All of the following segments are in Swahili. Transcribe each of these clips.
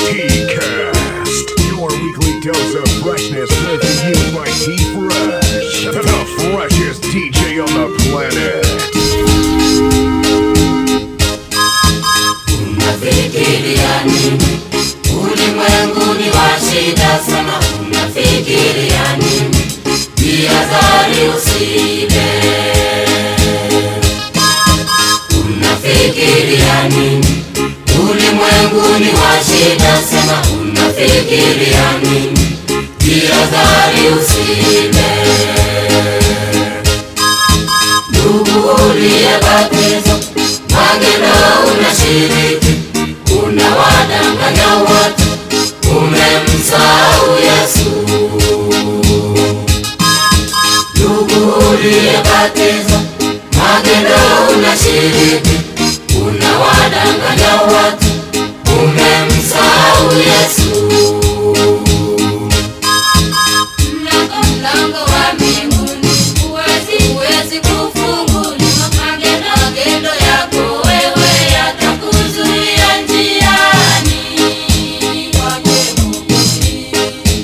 T-Cast, your weekly dose of freshness brought to you by T-Fresh, the freshest DJ on the planet. Unafikiria nini? Ulimwenguni wa shida sana, unafikiria nini? Jihadhari usiibe. Unafikiria nini? Ulimwenguni wa shida sana, unafikiria nini? Jihadhari usiibe. Ndugu uliyebatizwa, magendo unashiriki, unawadanganya watu, umemsahau Yesu. Ndugu uliyebatizwa, magendo unashiriki, unawadanganya watu, umemsahau Yesu. Mlango mlango wa mbinguni huwezi huwezi kufunguliwa. Magendo magendo yako wewe yatakuzuia njiani kwake Mwokozi.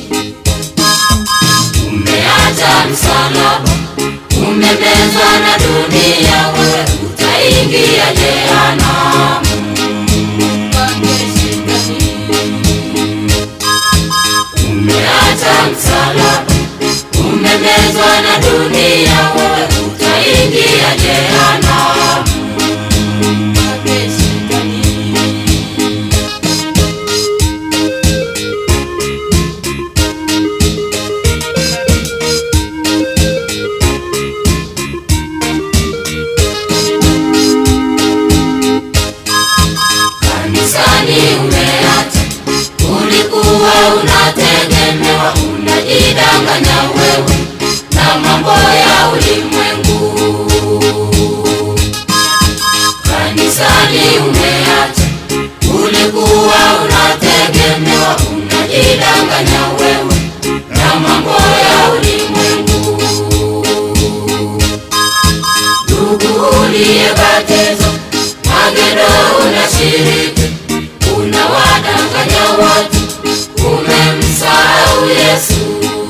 Umeacha msalaba, umemezwa na dunia, wewe utaingia jehanamu kwake Shetani. Umeacha msalaba, umemezwa na dunia, wewe utaingia jehanamu kwake Shetani. Kanisani umeacha, ulikuwa unategemewa, unajidanganya wewe na mambo ya ulimwengu. Kanisani umeacha, ulikuwa unategemewa, unajidanganya wewe na mambo ya ulimwengu. Ndugu uliyebatizwa, magendo unashiriki, unawadanganya watu, umemsahau Yesu.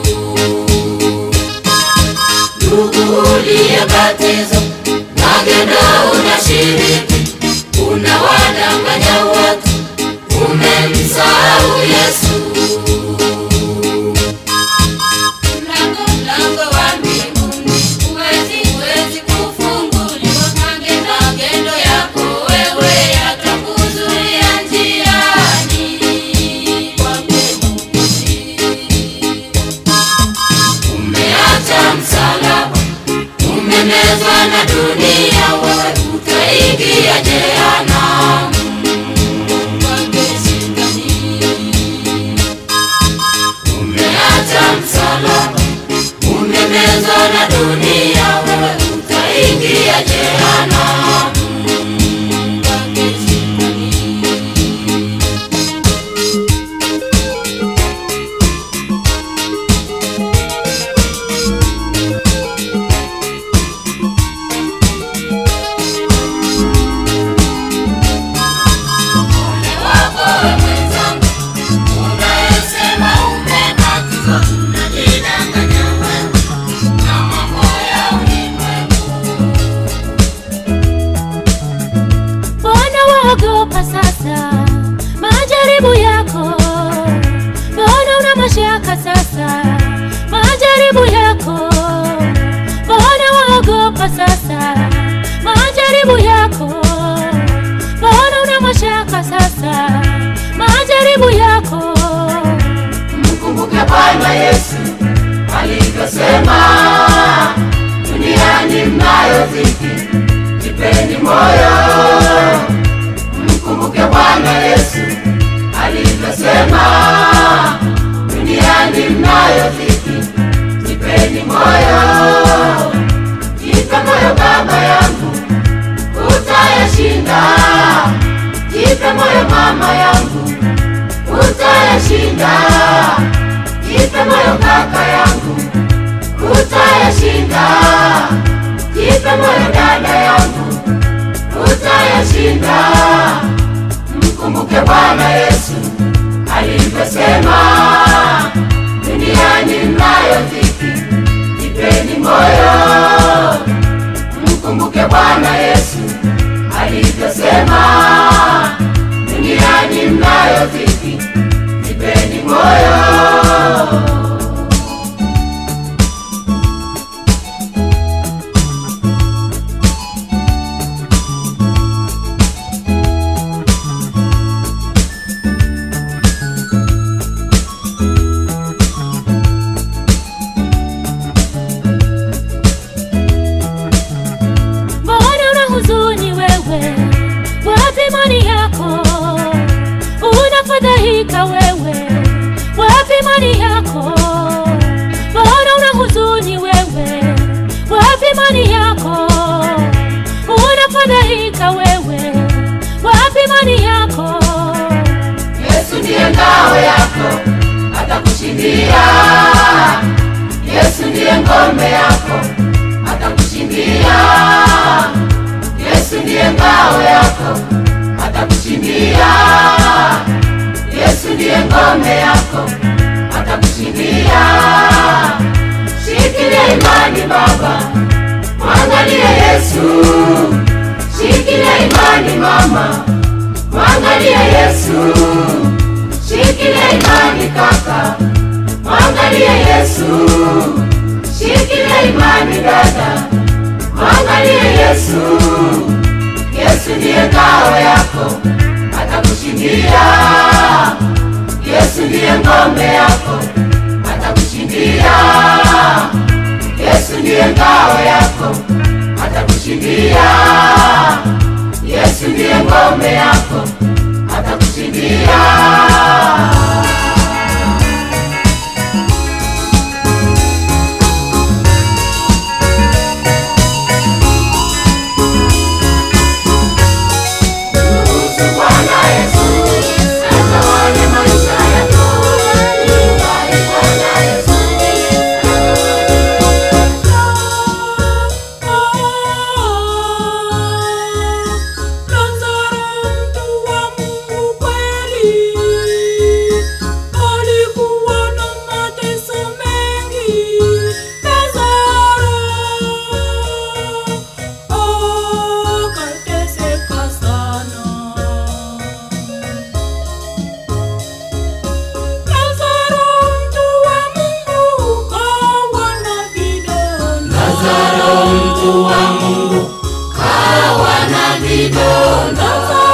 Ndugu uliyebatizwa, magendo unashiriki, unawadanganya watu, umemsahau Yesu. Mlango mlango wa mbinguni huwezi huwezi kufunguliwa. Magendo magendo yako wewe yatakuzuia njiani kwake Mwokozi. Umeacha msalaba, umemezwa na dunia, wewe utaingia jehanamu kwake Shetani. Umeacha msalaba, umemezwa na dunia, wewe utaingia jehanamu kwake Shetani. Ole wako we mwenzangu, unayesema umebatizwa, unajidanganya wewe na mambo ya ulimwengu. Mbona waogopa sasa majaribu yako? Mbona una mashaka sasa majaribu yako? Mbona waogopa sasa majaribu yako? Mbona una mashaka sasa majaribu yako? Mkumbuke Bwana Yesu alivyosema, duniani mnayo dhiki, jipeni moyo. Mkumbuke Bwana Yesu alivyosema, duniani mnayo dhiki, jipeni moyo. Jipe moyo baba yangu, utayashinda. Jipe moyo mama yangu, utayashinda. Jipe moyo kaka yangu, utayashinda. Jipe moyo dada yangu, utayashinda. Mkumbuke Bwana Yesu aliyosema duniani mnayo dhiki, jipeni moyo, mkumbuke Bwana Yesu alivyosema duniani mnayo dhiki, jipeni moyo. Mbona una huzuni wewe? Wapi imani yako? Unafadhaika wewe? Wapi imani yako? Mbona una huzuni wewe? Wapi imani yako? Unafadhaika wewe? Wapi imani yako? Yesu ndiye ngao yako, atakushindia. Yesu ndiye ngome yako, atakushindia. Yesu ndiye ngao yako, atakushindia. Yesu ndiye ngome yako, atakushindia. Shikilia imani baba, mwangalie Yesu. Shikilia imani mama, mwangalie Yesu. Shikilia imani kaka, mwangalie Yesu. Shikilia imani dada, mwangalie Yesu. Yesu ndiye ngao yako, atakushindia. Yesu ndiye ngome yako, atakushindia. Yesu ndiye ngao yako, atakushindia. Yesu ndiye ngome yako, atakushindia. Ruhusu Bwana Yesu atawale maisha yako. Kubali Bwana Yesu Lazaro mtu wa Mungu kweli, alikuwa na mateso mengi. Lazaro akateseka sana. Lazaro mtu wa Mungu kawa na vidonda. Lazaro mtu wa Mungu kawa na vidonda.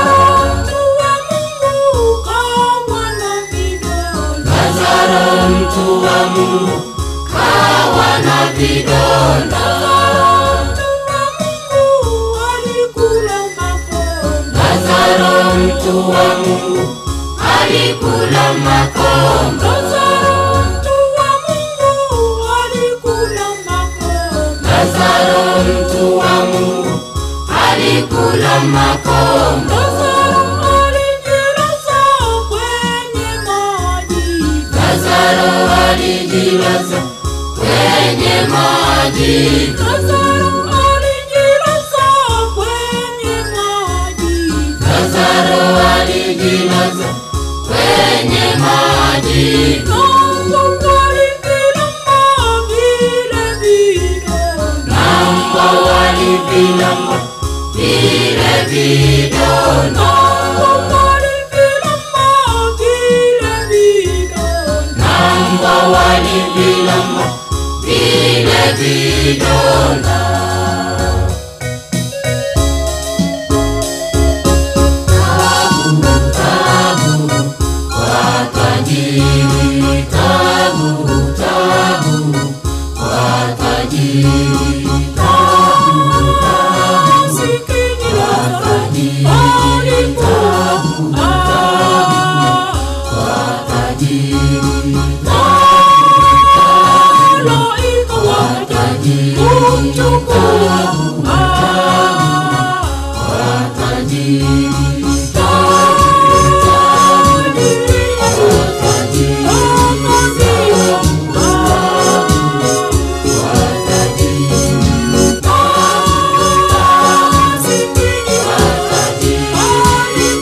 Lazaro mtu wa Mungu kawa na vidonda. Lazaro mtu wa Mungu alikula makombo. Lazaro mtu wa Mungu alikula makombo. Lazaro alijilaza kwenye maji. Lazaro alijilaza kwenye maji. Na mbwa walivilamba vile vidonda. Na mbwa walivilamba vile vidonda. Tajiri, tabu, tabu, kwa tajiri, tabu, tabu, kwa tajiri, tabu, kwa tajiri, tabu, kwa tajiri, tabu, kwa tajiri, Thank you.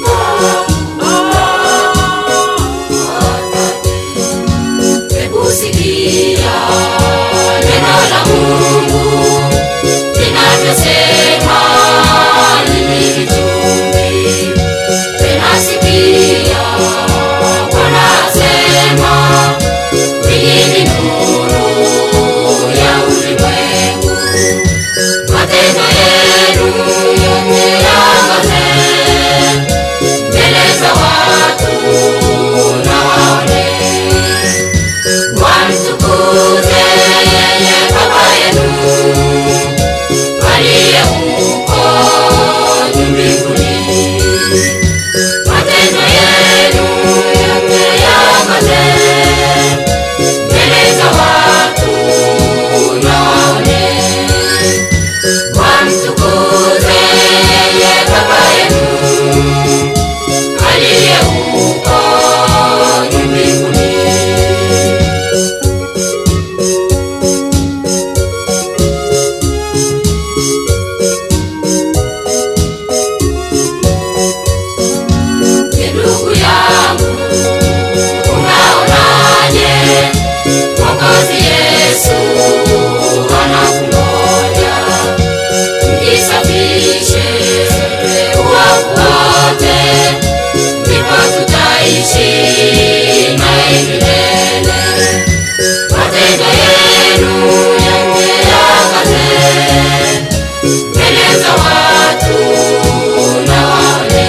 tutaishi naye milele. Matendo yenu yangeangaze mbele za watu na waone,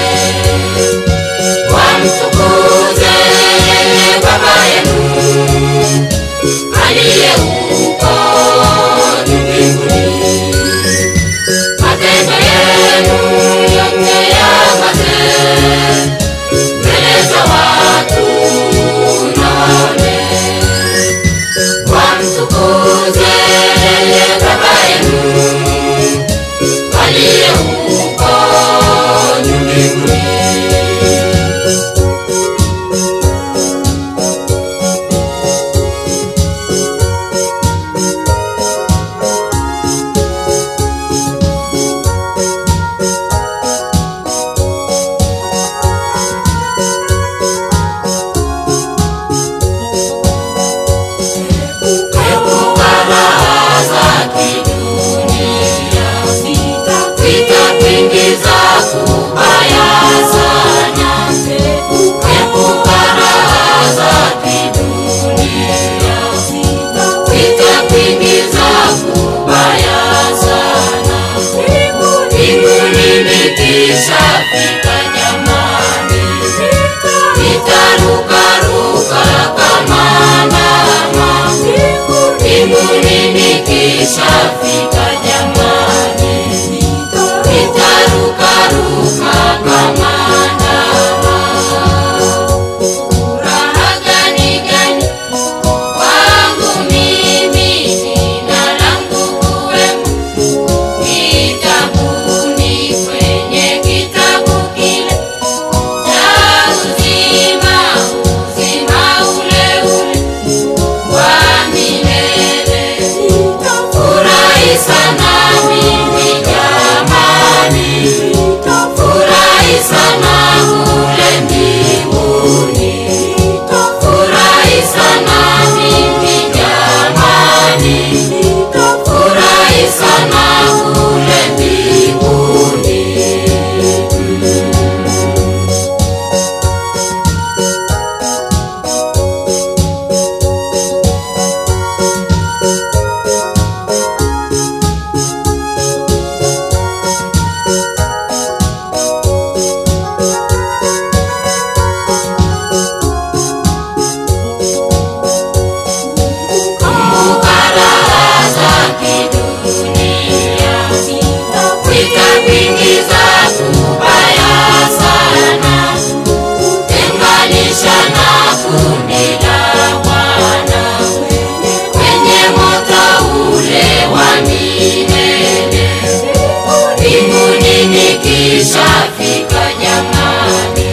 wamtukuze Baba yenu aliye huko juu mbinguni. Matendo yenu yangeangaze mbele za watu na waone, wamtukuze Baba yenu aliye huko juu mbinguni. Epuka raha za kidunia, zitakuingiza kubaya sana. Epuka raha za kidunia, zitakuingiza kubaya sana. Mbinguni nikishafika jamani, nitarukaruka kama ndama mbinguni nikishafika jamani, nitarukaruka kama ndama. Furaha gani gani kwangu mimi, jina langu kuwemo kitabuni, kwenye kitabu kile cha uzima, uzima ule ule wa milele. Furahi sana mimi jamani, furahi sana kule mbinguni, furahi sana mimi jamani, furahi sana kule mbinguni. Kumbuka raha za kidunia, zitakuingiza kubaya sana. Tenganisha na kundi la Bwana kwenye moto ule wa milele. Mbinguni nikishafika jamani,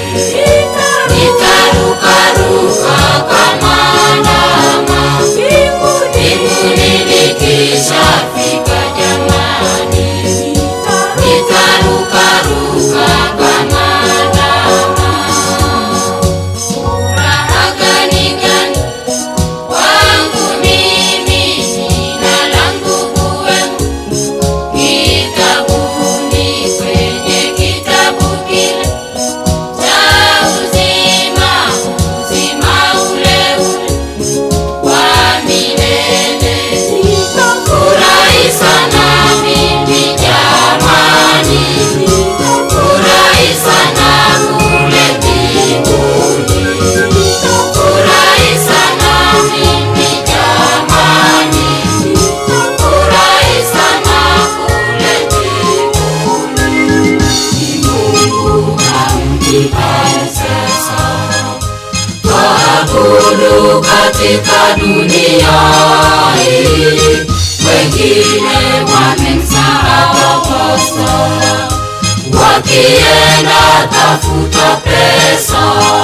nitarukaruka kama ndama. Mbinguni nikishafika jamani, nitarukaruka kama ndama. Furaha gani gani kwangu mimi, jina langu kuwemo kitabuni, kwenye kitabu kile cha uzima, uzima ule ule wa milele. Furahi sana mimi jamani, furahi sana kule mbinguni, furahi sana mimi jamani, furahi sana kule mbinguni. Ni Mungu amnipaze sana waabudu katika dunia hii, wengine wamemsahau Kristo, wakienda tafuta pesa.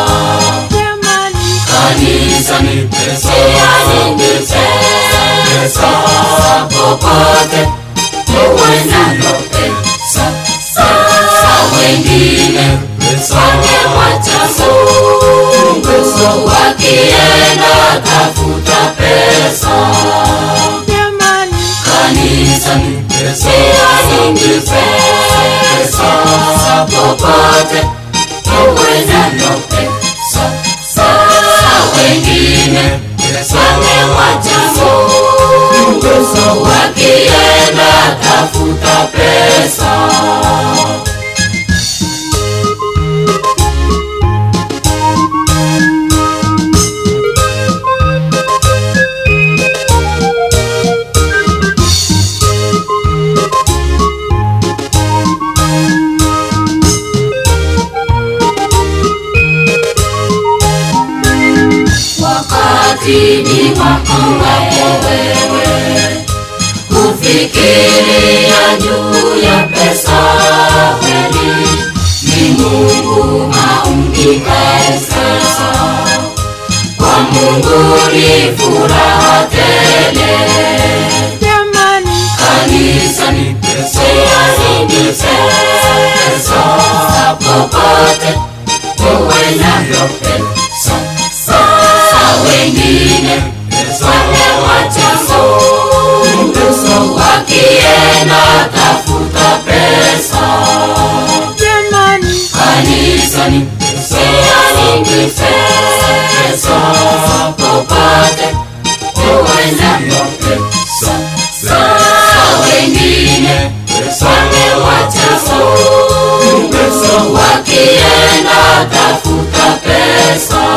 Kanisa ni pesa, ni pesa, popote uendalo pesa, pesa wengine wangemwacha Mungu wakienda tafuta pesa. Kanisa ni pesa, ni pesa, popote uendalo pesa, umaskini wako wewe kufikiria juu ya pesa kweli ni mungu aumikae sasa kwa mungu ni furaha tele jamani kanisa ni pesa ni pesa popote uwe navyo pesa sa wengine wamewacha Mungu wakienda tafuta pesa jamani kanisa ni pesa ni pesa popote uwe navyo pesa sa wengine wamewacha Mungu wakienda tafuta pesa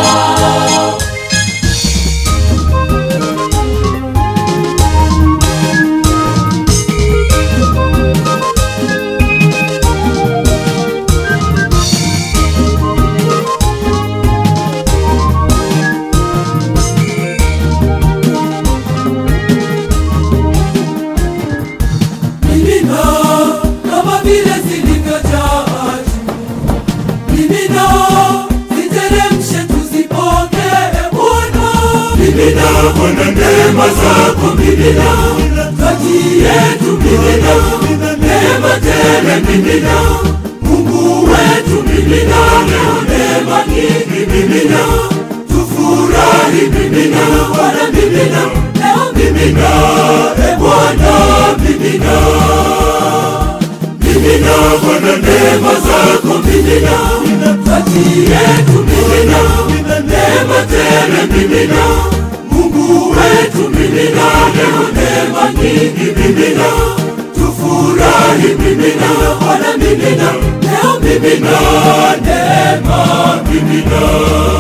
mimina kama vile zilivyojaa juu mimina ziteremshe tuzipokee bwana mimina bwana neema zako mimina kati yetu mimina neema tele mimina mungu wetu mimina leo neema nyingi mimina tufurahi mimina bwana mimina leo mimina e bwana mimina mimina bwana neema zako mimina kati yetu mimina neema tele mimina mungu wetu mimina leo neema nyingi mimina tufurahi mimina bwana mimina leo mimina neema mimina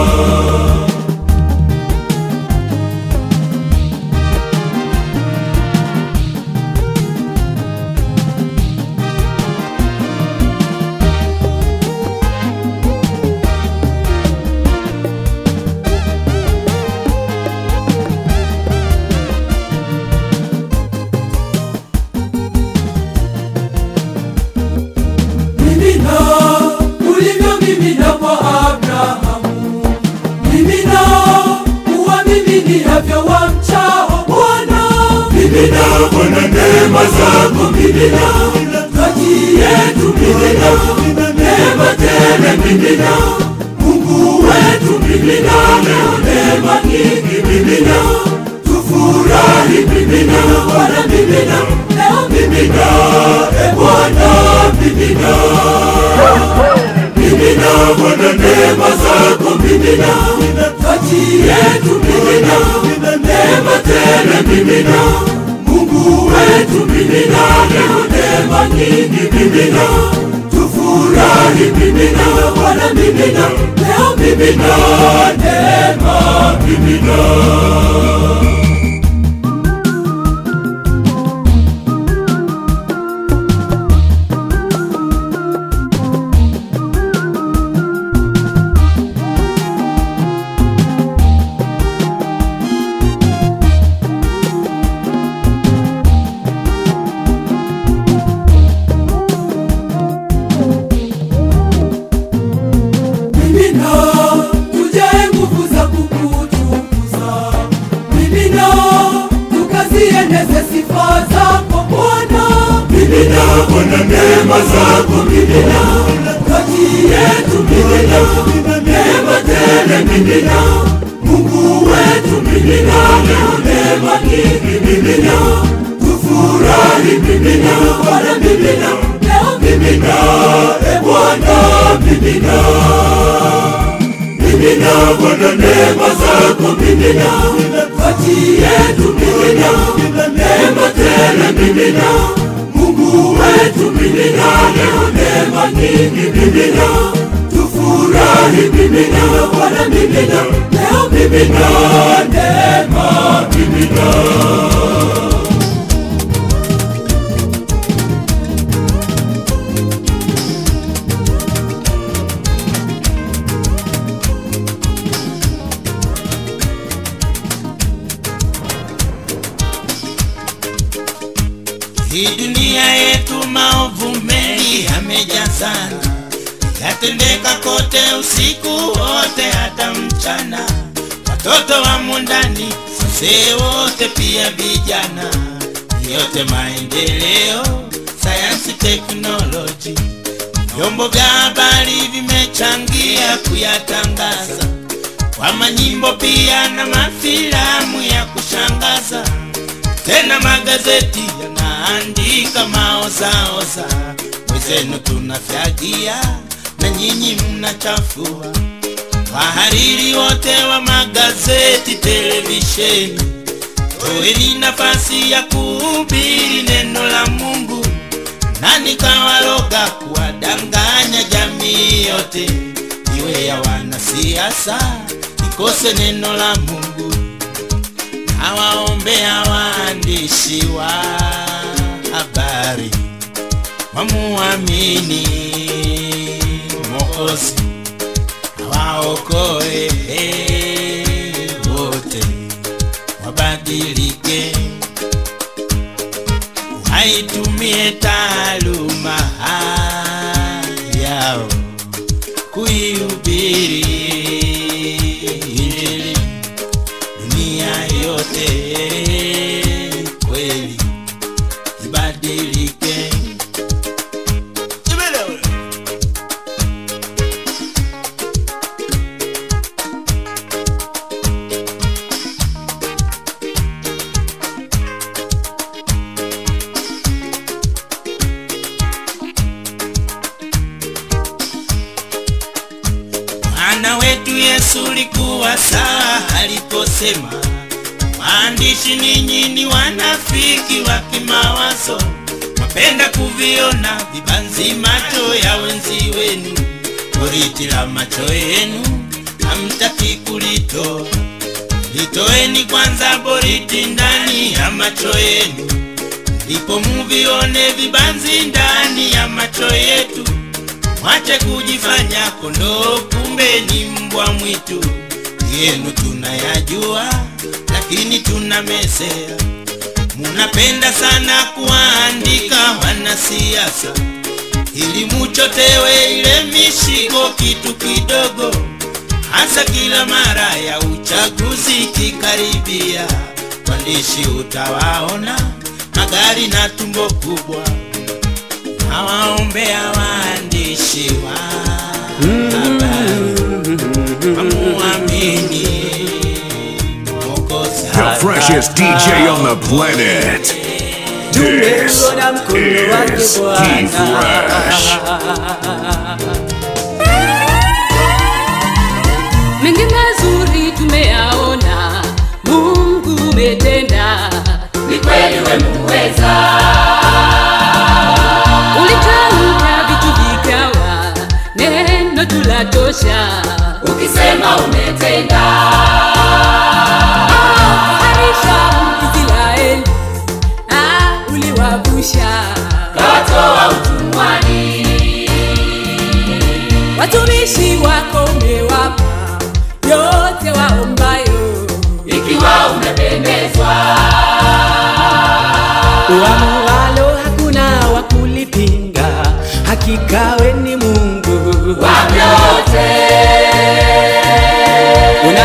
mimina ulivyomimina kwa abrahamu mimina uwamiminiavyo wamchao bwana mimina bwana neema zako mimina kati yetu mimina neema tele mimina mungu wetu mimina leo neema nyingi mimina tufurahi mimina bwana mimina leo mimina e bwana mimina mimina bwana neema zako mimina kati yetu mimina neema tele mimina mungu wetu mimina leo neema nyingi mimina tufurahi mimina bwana mimina leo mimina neema mimina mimina tujae nguvu za kukutukuza mimina tukazieneze sifa zako bwana mimina bwana neema zako mimina kati yetu mimina neema tele mimina mungu wetu mimina leo neema nyingi mimina tufurahi mimina bwana mimina leo mimina e bwana mimina mimina bwana neema zako mimina kati yetu mimina neema tele mimina mungu wetu mimina leo neema nyingi mimina tufurahi mimina bwana mimina leo mimina neema mimina gerezani yatendeka kote usiku wote hata mchana watoto wamo ndani wazee wote pia vijana yote maendeleo sayansi teknoloji vyombo vya habari vimechangia kuyatangaza kwa manyimbo pia na mafilamu ya kushangaza tena magazeti yanaandika maozaoza wezenu tunafyagia na nyinyi mnachafua wahariri wote wa magazeti televisheni toeni nafasi ya kuhubiri neno la mungu nani kawaroga kuwadanganya jamii yote iwe ya wanasiasa ikose neno la mungu nawaombea waandishi wa habari wamuamini mokozi awaokoe wote wabadilike waitumie taaluma yao kuihubiri injili dunia yote kweli ibadilike Ibele. Bwana wetu Yesu likuwa sawa aliposema, waandishi ninyi ni wanafiki wa kimawazo, mwapenda kuviona vibanzi macho ya wenzi wenu, boriti la macho yenu hamtaki kulitoa. Litoeni kwanza boriti ndani ya macho yenu, ndipo muvione vibanzi ndani ya macho yetu mwache kujifanya kondoo, kumbe ni mbwa mwitu. Yenu tunayajua, lakini tunamesea. Munapenda sana kuwaandika wanasiasa ili muchotewe ile mishigo kitu kidogo, hasa kila mara ya uchaguzi kikaribia. Waandishi utawaona magari na tumbo kubwa nawaombea waandishi wa habari wamuamini Mwokozi. The freshest DJ on the planet. This Tumeuona mkono wake is T Bwana. Fresh. mengi mazuri tumeyaona mungu umetenda ni kweli wemuweza ulitamka vitu vikawa neno tulatosha ukisema umetenda harisha israeli ah, uliwavusha kawatoa utumwani watumishi wako umewapa yote waombayo ikiwa umependezwa Uamualo hakuna wa kulipinga, hakika we ni Mungu. kwa vyote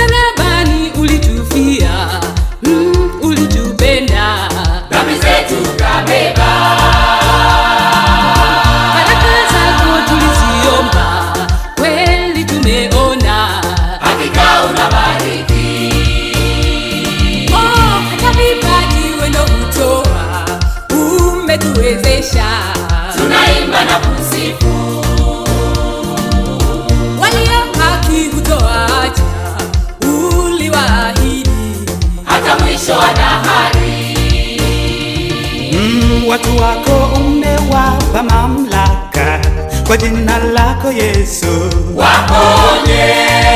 msalabani ulitufia mm, ulitupenda dhambi zetu kabeba baraka zako tuliziomba kweli tumeona hakika unabariki oh, hata vipaji wendo kutoa umetuwezesha tunaimba na kusifu walio haki kutoacha uliwaahidi hata mwisho wa dahari Mm, watu wako umewapa mamlaka kwa jina lako Yesu. waponye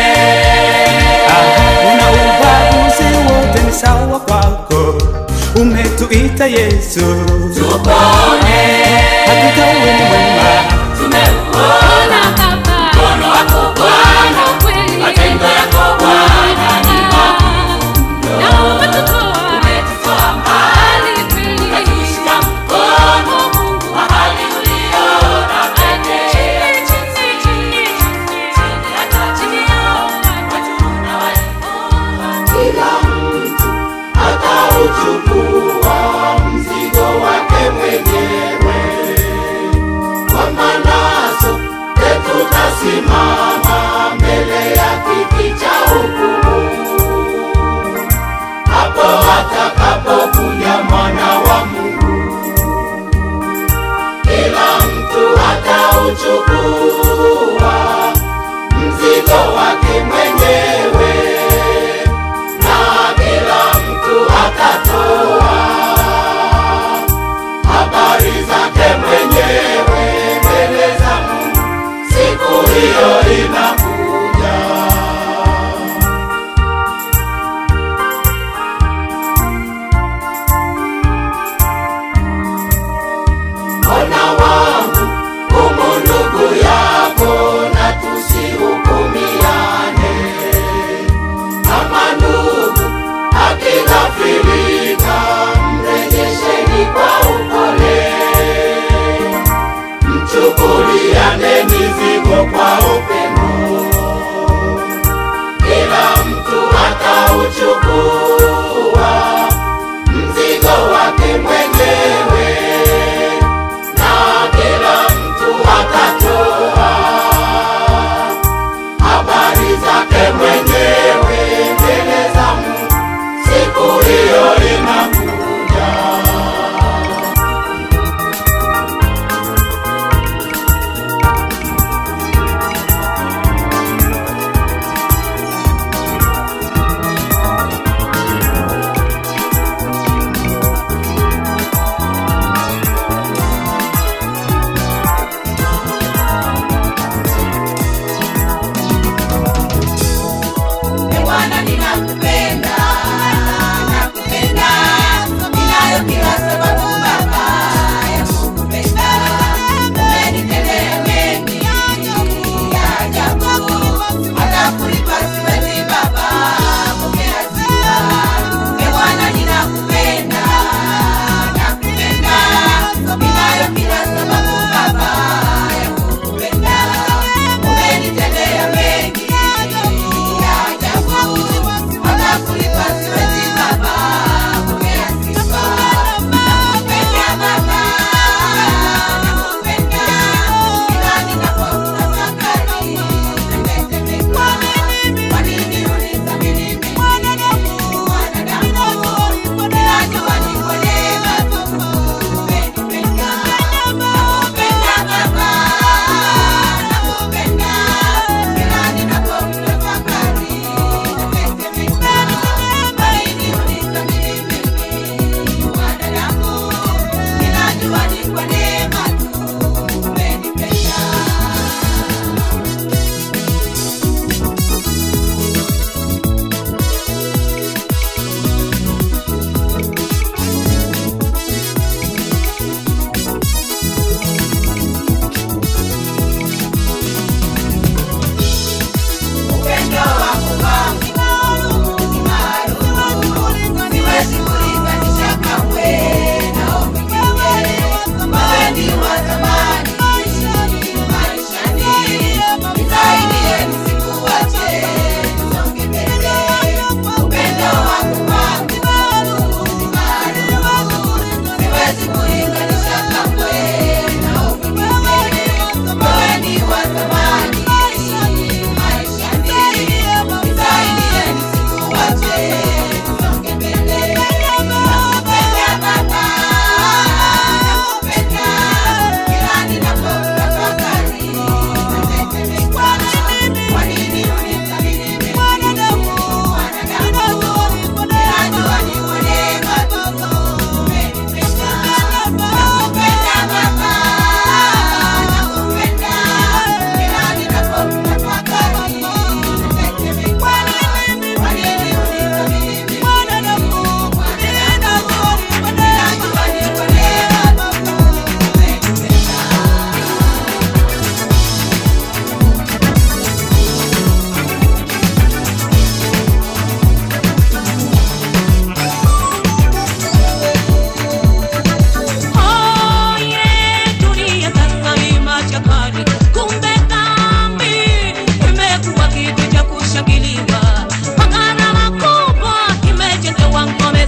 Ah, una ubaguzi wote ni sawa kwako, umetuita Yesu. tupone Hakika wewe ni mwema, tumeuona hapa mkono wako Bwana kweli matendo yako Bwana ni na umetutoa umetutoa mbali mbali kweli ukatushika mkono mahali uliona pekee hata chini yao watu na walikuwa kila mtu atauchukua mzigo wake mwenyewe kwa manaso tutasimama mbele ya kiti cha hukumu hapo atakapokuja mwana wa Mungu, kila mtu atauchukua mzigo wake mwenyewe, na kila mtu atatoa habari zake mwenyewe mbele za Mungu. Siku hiyo inakuja. Ona wangu humu ndugu yako na tusihukumiane. Kama ndugu akighafilika, mrejesheni kwa upole, mchukuliane mizigo kwa upendo. Kila mtu atauchukua mzigo wake mwenyewe na kila mtu atatoa habari zake mwenyewe mbele za Mungu. Siku hiyo inakuja. Ee Bwana ninakupenda, nakupenda, ninayo kila sababu Baba ya kukupenda. Umenitendea mengi ya ajabu, hata kulipa siwezi Baba, pokea sifa. Ee Bwana ninakupenda, nakupenda, ninayo kila sababu Baba ya kukupenda. Umenitendea mengi ya ajabu, hata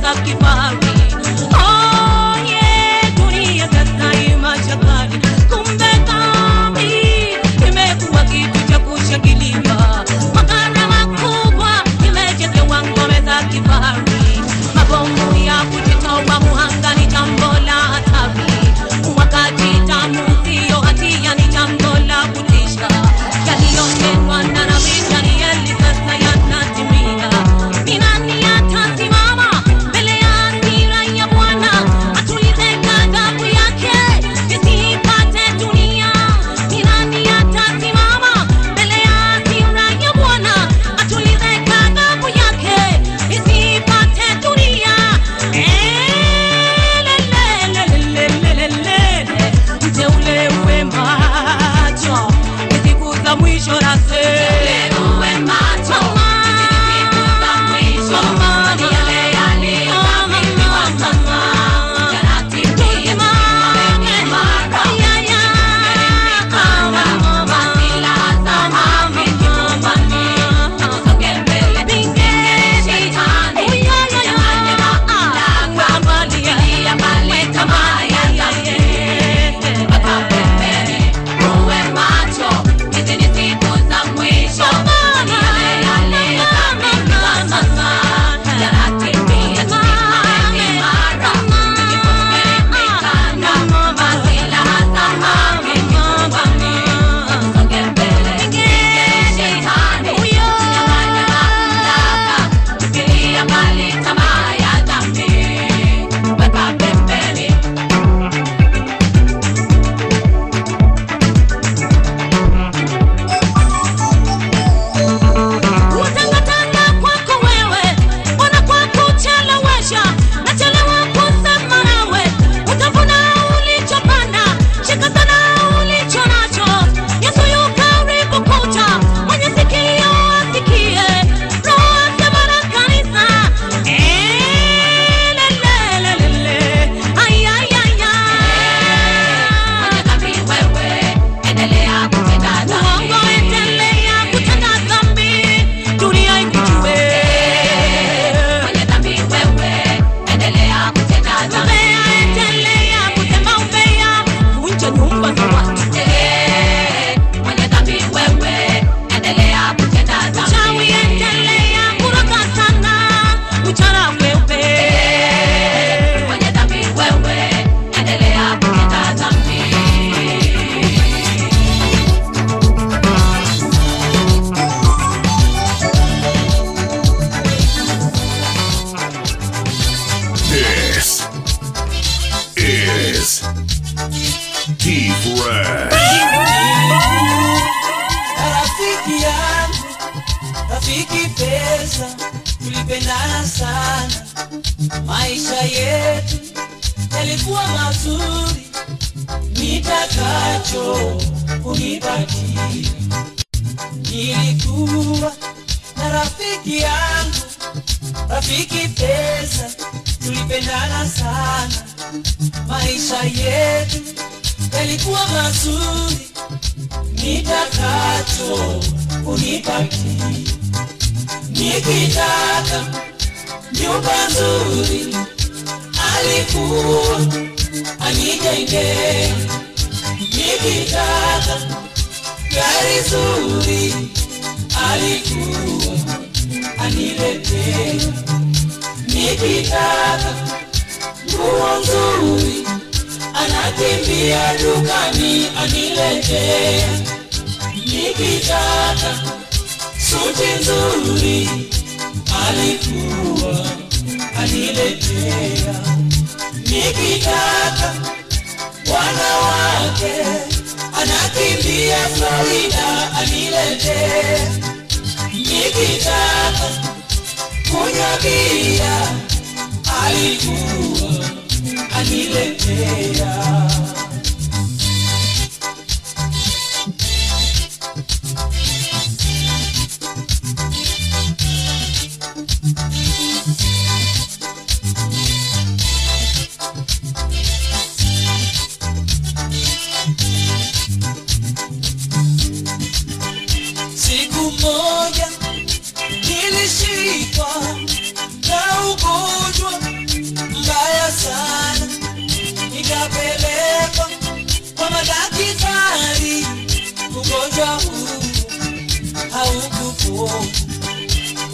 za kifahari. Onye dunia sasa imachakari, kumbe dhambi imekuwa kitu cha kushangiliwa. Magara makubwa imejengewa ngome za kifahari, mabomu ya kujitoa muhanga ni jambo la hatari, wakati damu siyo hatia ni jambo la kutisha. Yaliyotendwa na Nabii Danieli sasa yanatimia. Ni nani atasimama mbele ya hasira ya Bwana atulize ghadhabu yake isipate dunia? Ni nani atasimama mbele ya hasira ya Bwana atulize ghadhabu yake isipate dunia? Elelelelelelele, mteule uwe macho ni siku za mwisho nasema uwe macho siku za mwisho ni yale yaliyotabiriwa sasa yanatimia mara kama silaha za mavi kifumbani tusonge mbele shetani jamani mamlaka ilia mbali tamaa ya dhambi weka pembeni uwe macho hizi ni siku za mwisho ni yale yaliyotabiriwa sasa yanatimia tusimame imara tujifunge mikanda masilaha za mavi kifumbani tusonge mbele shetani jamani mamlaka ilia mbali tamaa ya dhambi weka pembeni Kutangatanga kwako wewe, Bwana kwa kuchelewesha, nachelewa kusema nawe, utavuna ulichopanda, shika sana ulicho nacho. Yesu yu karibu kuja, mwenye sikio asikie, Roho asema na kanisa. Elelelelele, ay, ay, ay, ay. Uongo endelea kutenda dhambi, dunia ikujue. Umbea endelea kutenda umbea, vunja nyumba za watu. Uchawi endelea kuroga sana, mchana kweupe. This is T-Fresh. rafiki yangu rafiki pesa tulipendana sana maisha yetu yalikuwa mazuri nitakacho kunipatia nilikuwa na rafiki yangu rafiki pesa tulipendana sana maisha yetu yalikuwa mazuri nitakacho kunipatia nikitaka nyumba nzuri alikuwa anijengea nikitaka gari zuri alikuwa aniletea nikitaka nguo nzuri anakimbia dukani aniletea nikitaka suti nzuri alikuwa aniletea nikitaka wanawake anakimbia Florida aniletea nikitaka kunywa bia alikuwa aniletea Siku moja nilishikwa na ugonjwa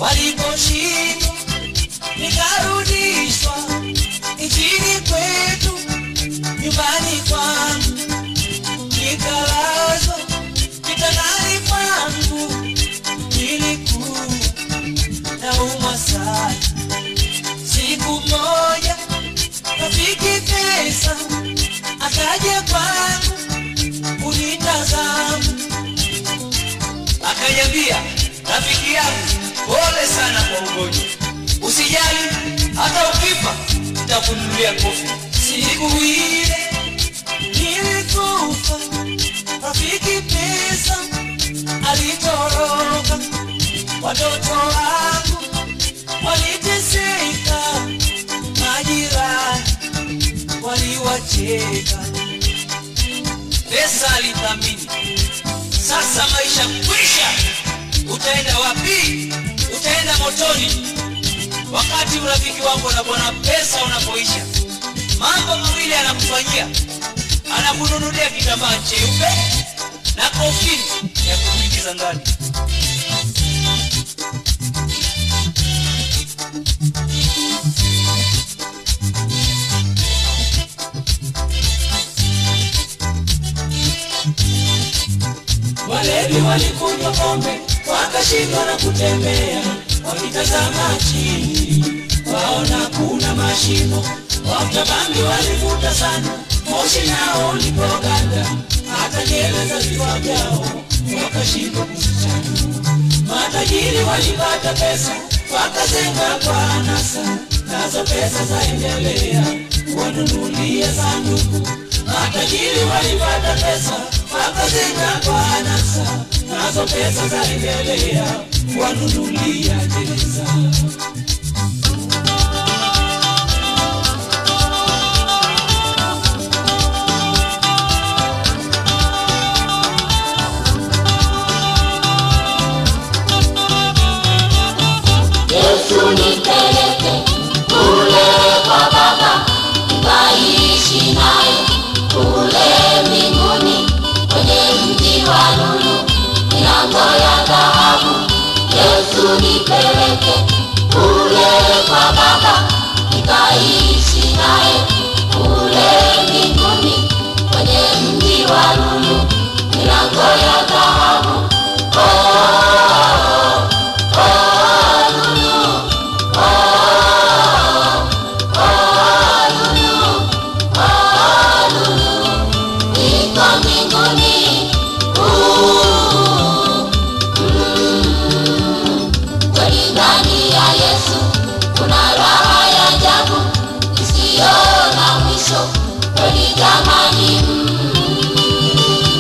waliposhindwa nikarudishwa nchini kwetu nyumbani kwangu nikalazwa kitandani kwangu nilikuwa naumwa sana siku moja rafiki pesa akaja kwangu kunitazama akaniambia rafiki yangu pole sana kwa ugonjwa usijali hata ukifa nitakununulia kofi siku ile nilikufa rafiki pesa alitoroka watoto wangu waliteseka majirani waliwacheka pesa alithamini sasa maisha kwisha utaenda wapi utaenda motoni wakati urafiki wako na bwana pesa unapoisha mambo mawili anakufanyia anakununulia kitambaa cheupe na kofini ya kuingiza ndani walevi walikunywa pombe wakashindwa na kutembea wakitazama chini waona kuna mashimo waftabangi walivuta sana moshi nao ulipoganda hata nyele za vichwa vyao wakashindwa kuzichana matajiri walipata pesa wakazenga kwa anasa nazo pesa zaendelea wanunulia sanduku matajiri walipata pesa wakazenga kwa anasa nazo pesa zaendelea wanunulia gereza Yesu nipeleke kule kwa Baba, nikaishi naye kule mbinguni, kwenye mji wa lulu, milango ya dhahabu. Yesu nipeleke kule kwa Baba, nikaishi naye kule mbinguni, kwenye mji wa lulu, milango ya dhahabu. Oh, oh, lulu. Niko mbinguni, uh, mm. Kweli ndani ya Yesu kuna raha ya ajabu isiyo na mwisho. Kweli jamani, mm.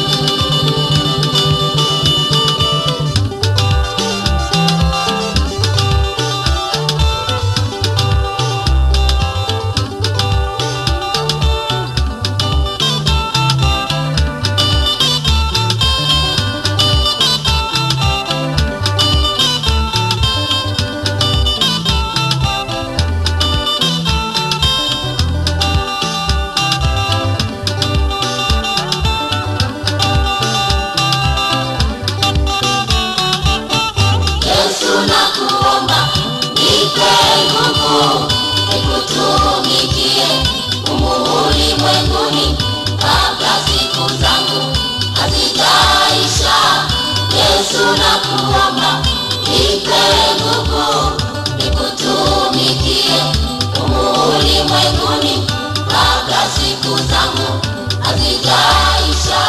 Yesu nakuomba, nipe nguvu nikutumikie humu ulimwenguni kabla siku zangu hazijaisha. Yesu nakuomba, nipe nguvu nikutumikie humu ulimwenguni kabla siku zangu hazijaisha.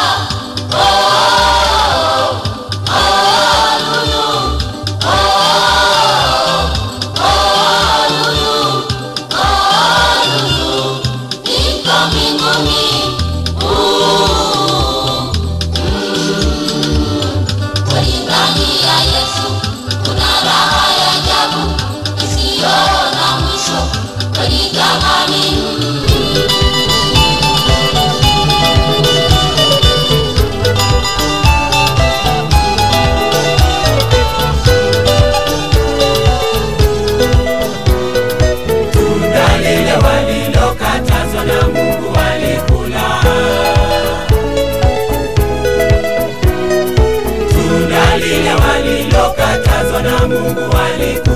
Oh, oh, lulu. Niko mbinguni, uh, mm. Kweli ndani ya Yesu kuna raha ya ajabu isiyo na mwisho. Kweli jamani, mm. tunda lile walilokatazwa na Mungu walikula. Tunda lile walilokatazwa na Mungu walikula.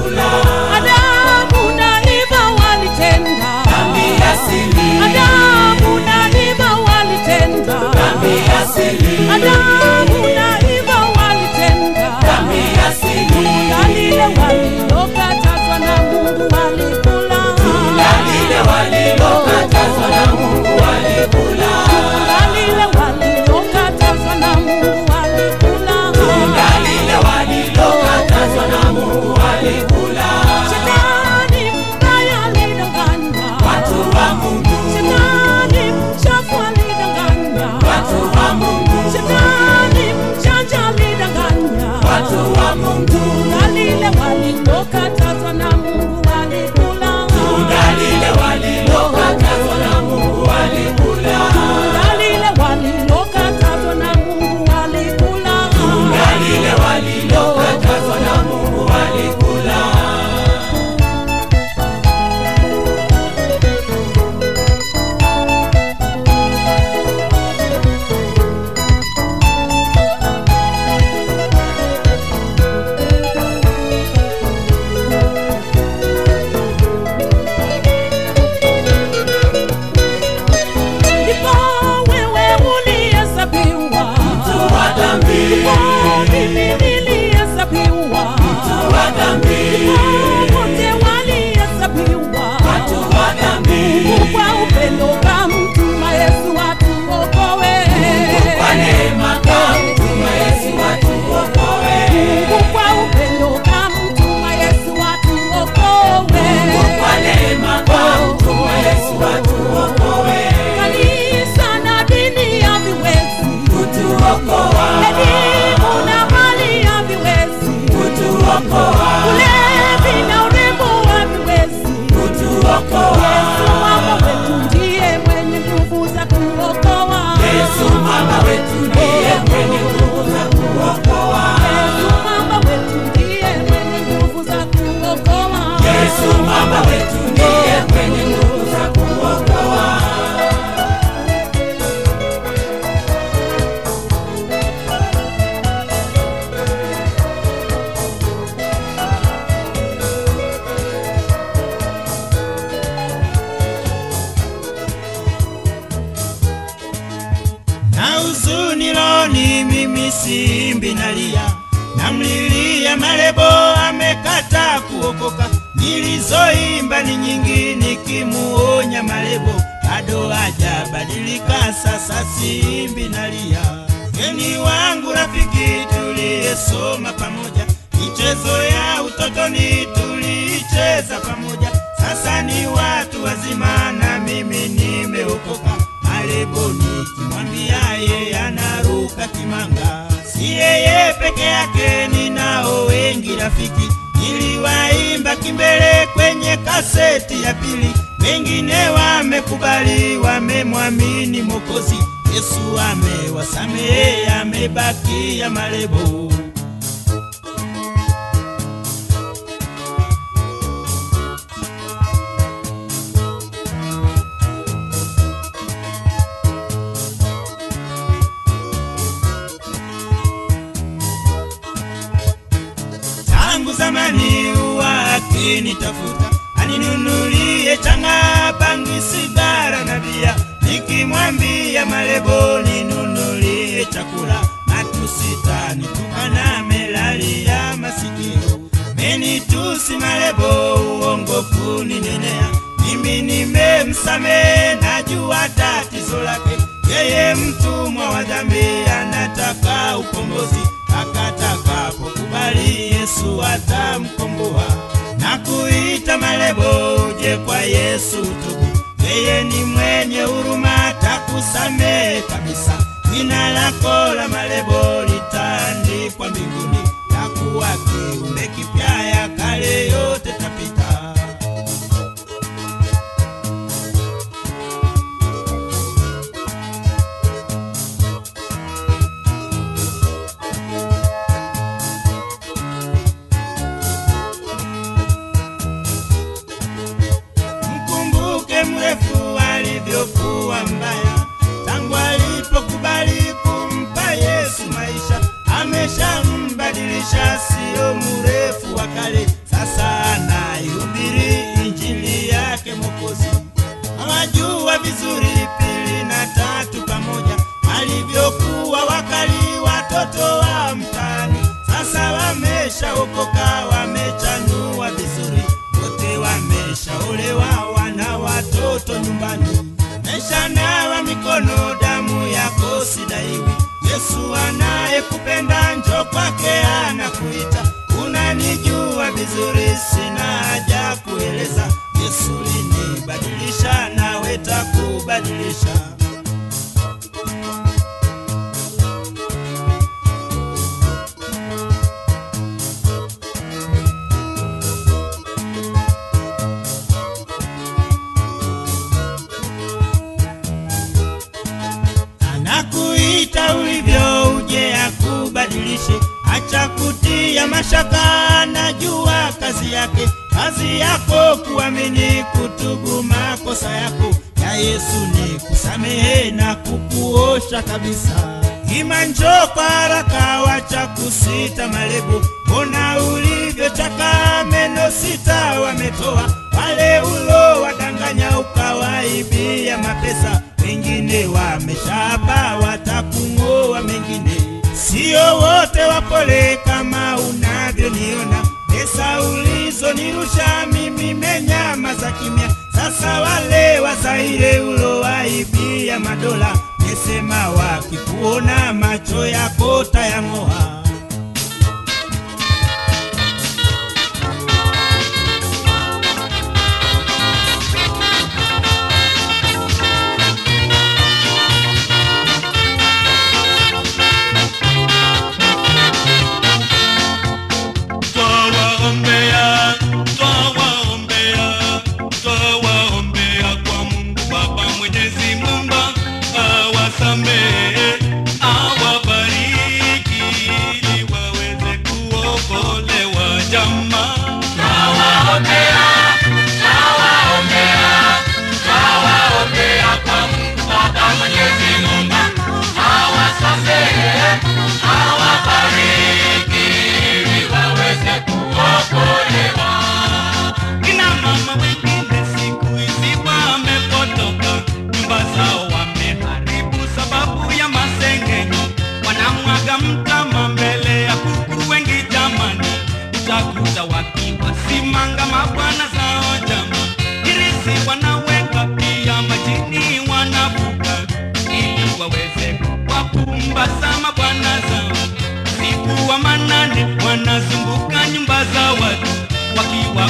simbi nalia namlilia malebo amekata kuokoka nilizoimba ni nyingi nikimuonya malebo bado hajabadilika sasa simbi nalia geni wangu rafiki tuliyesoma pamoja michezo ya utotoni tuliicheza pamoja sasa ni watu wazima na mimi nimeokoka malebo nikimwambia yeye anaruka kimanga si yeye peke yake ninao wengi rafiki niliwaimba kimbele kwenye kaseti ya pili wengine wamekubali wamemwamini mokozi yesu amewasamehe amebakia malebo tangu zamani huwa akinitafuta aninunulie changa bangi sigara na bia nikimwambia malebo ninunulie chakula matusitani tukana melalia masikio menitusi malebo uongo kuninenea mimi nimemsamehe najua tatizo lake yeye mtumwa wa dhambi anataka ukombozi akatakapokubali yesu atamkomboa na kuita malebo uje kwa yesu tubu yeye ni mwenye huruma atakusamehe kabisa jina lako la malebo litaandikwa mbinguni takuwa kiumbe kipya ya kale yote tapita mkumbuke mrefu alivyokuwa mbaya tangu alipokubali kumpa yesu maisha ameshambadilisha sio mrefu wa kale sasa anaihubiri injili yake mokozi awajua vizuri pili na tatu pamoja walivyokuwa wakali watoto wa mtaani sasa wameshaokoka wamechanua vizuri wote wameshaolewa wana watoto nyumbani meshanawa mikono damu yako sidaiwi yesu anayekupenda njo kwake anakuita unanijua vizuri sina haja kueleza yesu linibadilisha nawe takubadilisha anakuita ulivyo uje akubadilishe acha kutia mashaka najua kazi yake kazi yako kuamini kutubu makosa yako ya yesu ni kusamehe na kukuosha kabisa ima njoo kwa haraka wacha kusita malebo mbona ulivyochaka meno sita wametoa wale ulo wadanganya ukawaibia mapesa wengine wameshaba watakung'oa mengine sio wote wapole kama unavyoniona pesa ulizonirusha mimi menyama za kimya sasa wale wazaire ulowaibia madola mesema wakikuona macho yako tayang'oa Twawaombea, twawaombea, twawaombea kwa Mungu Baba Mwenyezi Mungu awasamehe, awabariki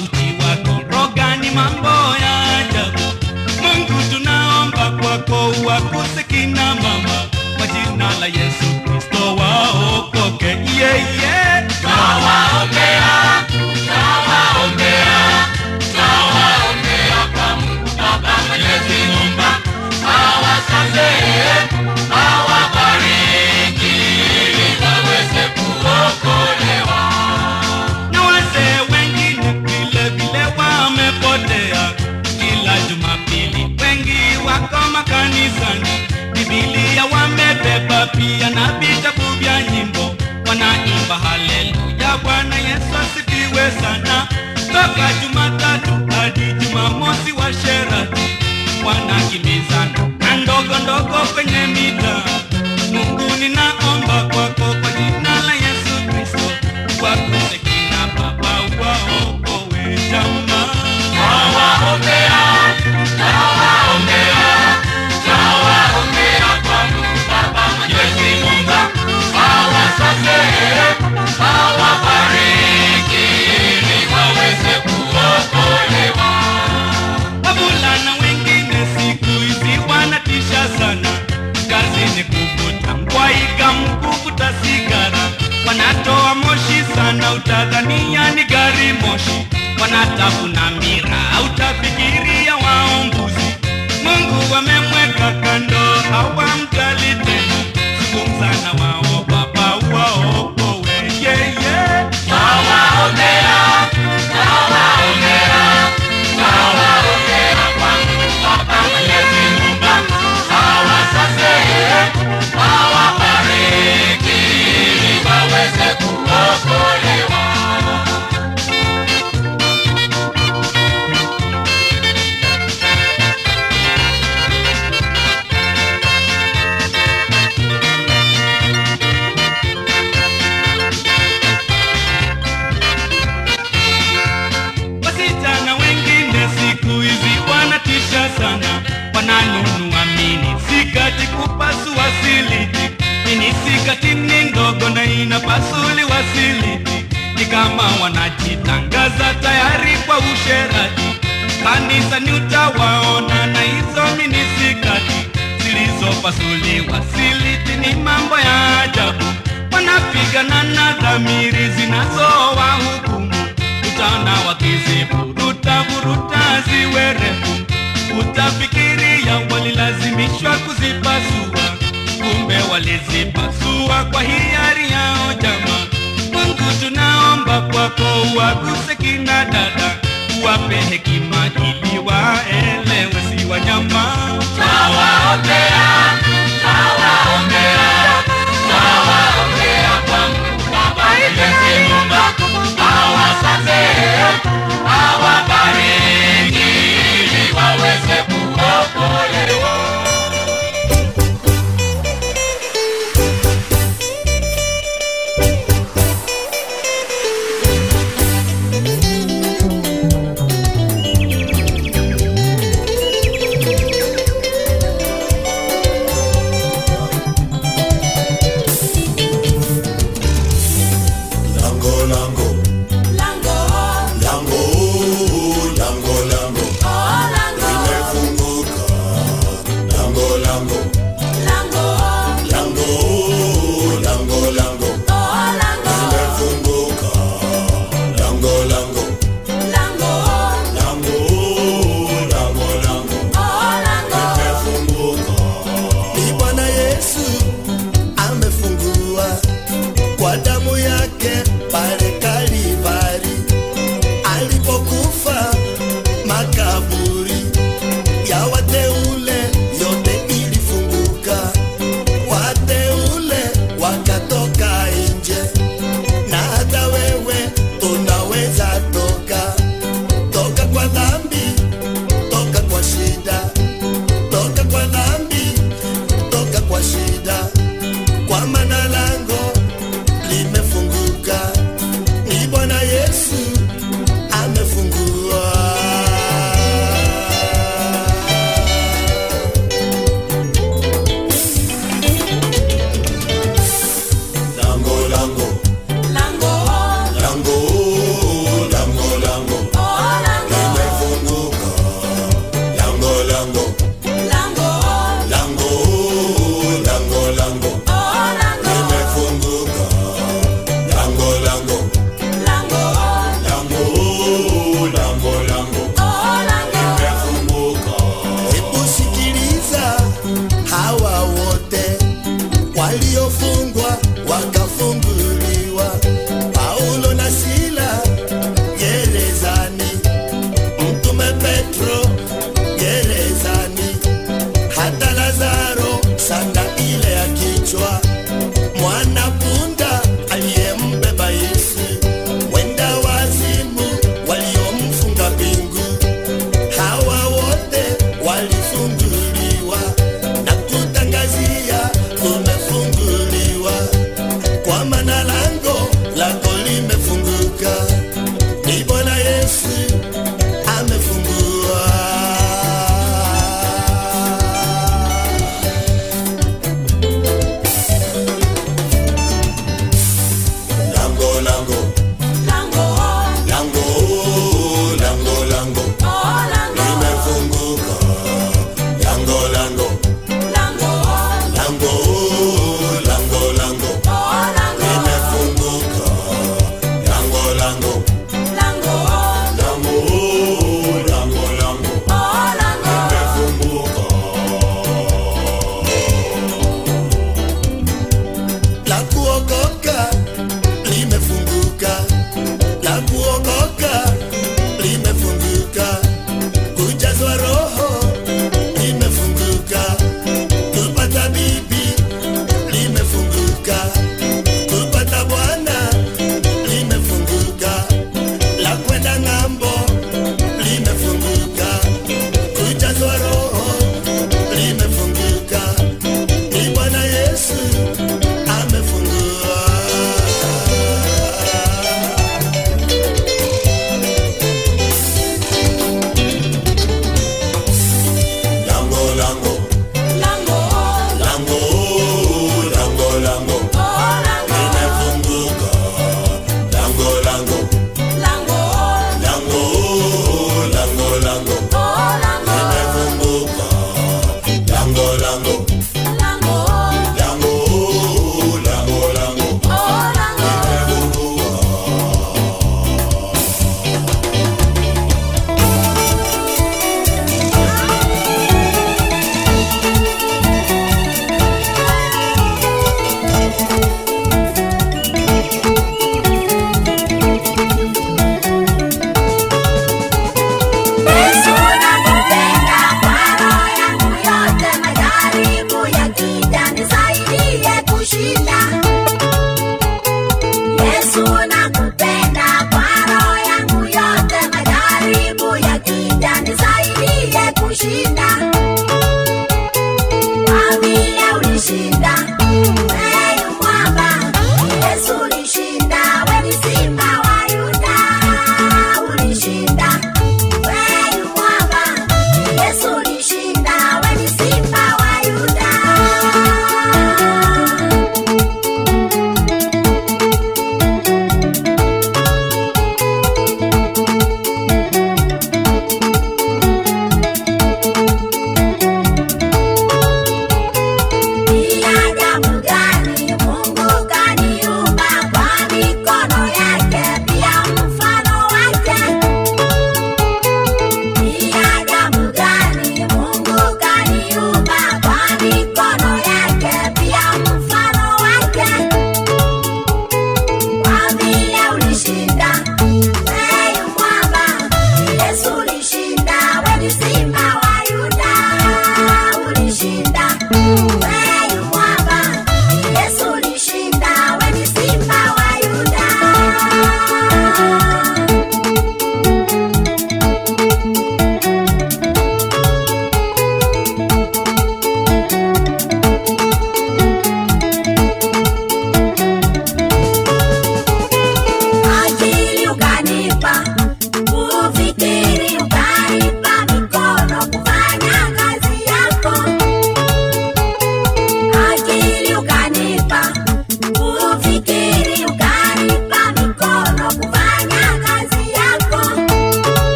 uchi wa kiroga ni mambo ya ajabu mungu tunaomba kwako uwakuse kina mama kwa jina la yesu kristo waokoke yeye yeah, yeah. Nawaombea, nawaombea, nawaombea kwa Mungu Baba Mwenyezi Muumba, awasamehe, awabariki ili waweze kuokolewa. na wazee wengine vile vile wamepotea kila jumapili wengi wako makanisani bibilia wamebeba pia na vitabu vya nyimbo wanaimba haleluya bwana yesu asifiwe sana toka jumatatu hadi jumamosi wa sherati wanakimbizana na ndogo ndogo kwenye mita mungu ninaomba kwako kwa jina la yesu kristo wakuse kina baba waokowe jamaa Nawaombea, nawaombea, nawaombea kwa Mungu Baba Mwenyezi Muumba, awasamehe, awabariki ili waweze kuokolewa. wavulana wengine siku hizi wanatisha sana kazi ni kuvuta mkwaiga mkuvuta sigara wanatoa moshi sana utadhania ni gari moshi wanatafuna mira utafikiria waombuzi mungu wamemweka kando hawamjali tena zungumza na wao baba waokowe yeye yeah, yeah. Nawaombea, nawaombea, nawaombea kwa Mungu Baba Mwenyezi Muumba, awasamehe, awabariki ili waweze kuokolewa. wasichana wengine siku hizi wanatisha sana wananunua mini sikati kupasua siliti mini sikati ni ndogo na inapasuliwa siliti ni kama wanajitangaza tayari kwa usherati kanisani utawaona na hizo mini sikati zilizopasuliwa siliti ni mambo ya ajabu wanapigana na dhamiri zinazowahukumu utaona wakiziburuta buruta ziwe refu utafikiria walilazimishwa kuzipasua kumbe walizipasua kwa hiari yao jama mungu tunaomba kwako uwaguse kina dada uwape hekima ili waelewe si wanyama Nawaombea, nawaombea, nawaombea kwa Mungu Baba Mwenyezi Muumba, awasamehe, awabariki ili waweze kuokolewa. Lango, lango, lango, lango, lango, limefunguka. Lango, lango, lango, lango, lango, limefunguka. Lango, lango, lango, lango, lango, limefunguka. Ni Bwana Yesu amefungua kwa damu yake pale Kalvari alipokufa makaburi ya wateule yote ilifunguka, wateule wakatoka nje, na hata wewe unaweza toka, toka kwa dhambi, toka kwa shida, toka kwa dhambi, toka kwa shida, kwa maana lango limefunguka, ni Bwana Yesu amefungua. Lango, lango, lango, lango, lango,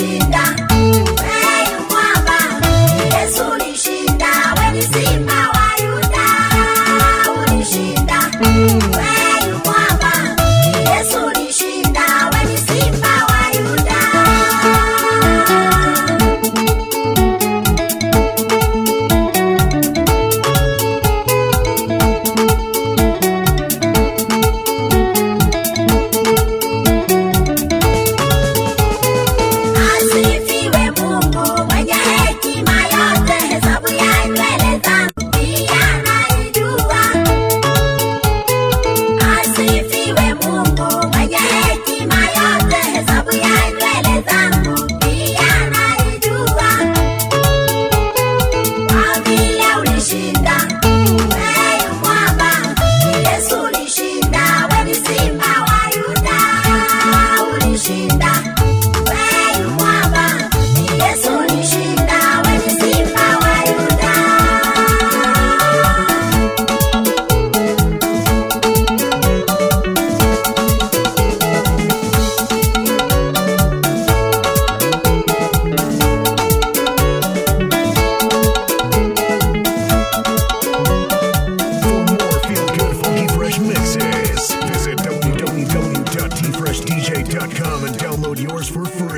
ulishinda, wewe mwamba. Yesu ulishinda, wewe ni simba wa Yuda. Ulishinda, wewe mwamba. Yesu ulishinda, wewe ni simba wa Yuda. Asifiwe Mungu mwenye hekima yote, hesabu ya nywele zangu pia anaijua. Asifiwe Mungu mwenye hekima yote, hesabu ya nywele zangu pia anaijua. Kwa vile ulishinda, wewe mwamba, Yesu ulishinda, wewe ni simba wa Yuda. Ulishinda, wewe mwamba, Yesu ulishinda, wewe ni simba wa Yuda. For more feel good, funky, fresh mixes, visit www.tfreshdj.com and download yours for free.